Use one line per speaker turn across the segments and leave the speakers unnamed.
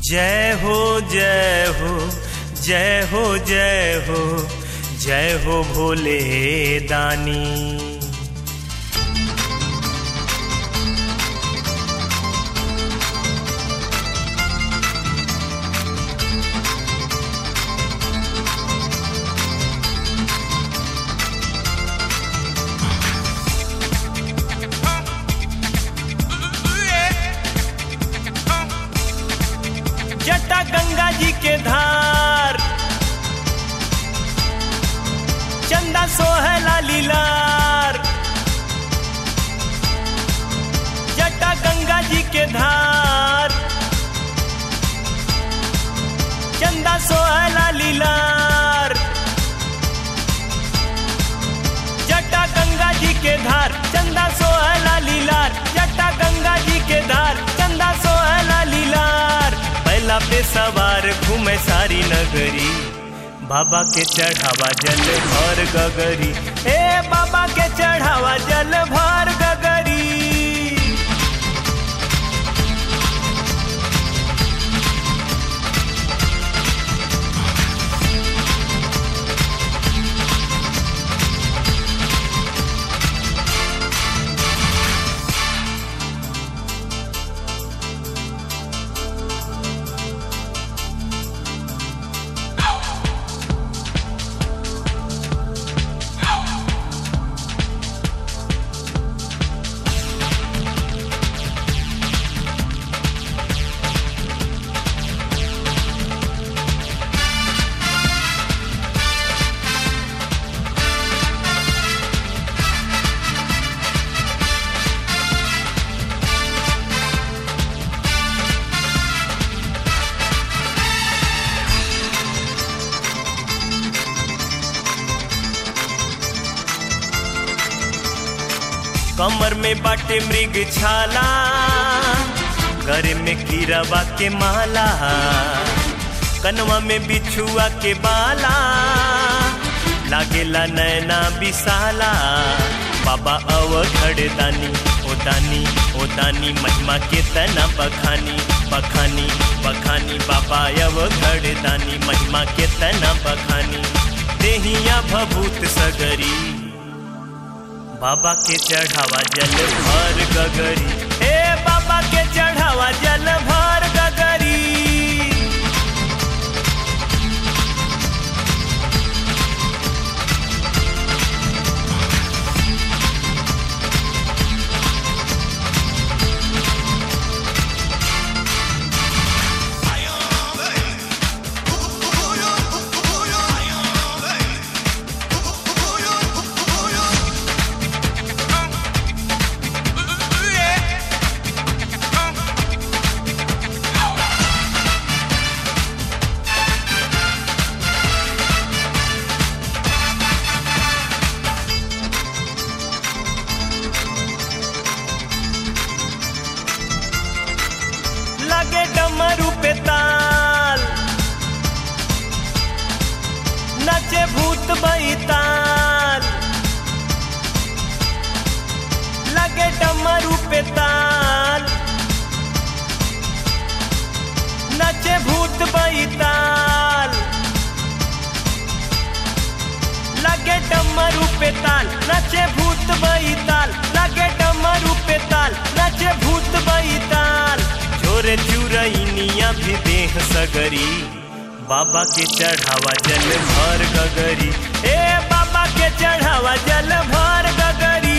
जय हो जय हो जय हो जय हो जय हो भोले दानी जटा गंगा जी के धार चंदा सोहला लीलार जटा गंगा जी के धार चंदा सोहला लीलार जटा गंगा जी के धार चंदा सोहला लीलार जटा गंगा जी के धार चंदा सोहला लीलार पहला पे सवार घूमे सारी नगरी बाबा के चढ़ावा जल भर गगरी ए बाबा के चढ़ावा जल भर गगरी कमर में बाटे मृग छाला घर में कीरवा के माला कनवा में बिछुआ के बाला लागेला नैना बिसाला बाबा अवघड़ दानी ओ दानी ओ दानी महिमा के तना बखानी बखानी बखानी बाबा अवघड़ दानी महिमा के तना बखानी देहिया भभूत सगरी बाबा के चढ़ावा जल भर गगरी ए बाबा के चढ़ावा जल भर गगरी लगे डमरू पे ताल नचे भूत बैताल लगे डमरू पे ताल नचे भूत बैताल लगे डमरू पे ताल नचे भूत बैताल लगे डमरू पे ताल नचे भूत बैताल छोरे चुरैनिया भी देह सगरी बाबा के चढ़ावा जल भर गगरी ए बाबा के चढ़ावा जल भर गगरी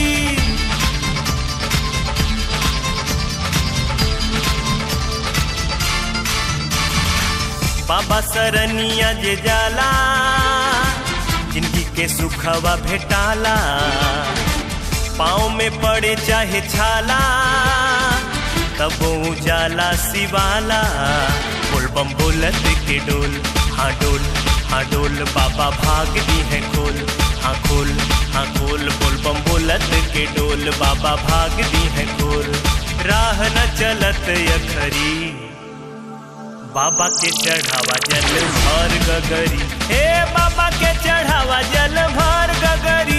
बाबा सरनिया जे जाला जिंदगी के सुखवा भेटाला पाँव में पड़े चाहे छाला तब उजाला सिवाला बोल बम बोलत के डोल हाँ डोल हाँ डोल बाबा भाग दी है खोल हाँ खोल हाँ खोल बोल बम बोलत के डोल बाबा भाग दी है खोल राह न चलत यखरी बाबा के चढ़ावा जल भर गगरी हे बाबा के चढ़ावा जल भर गगरी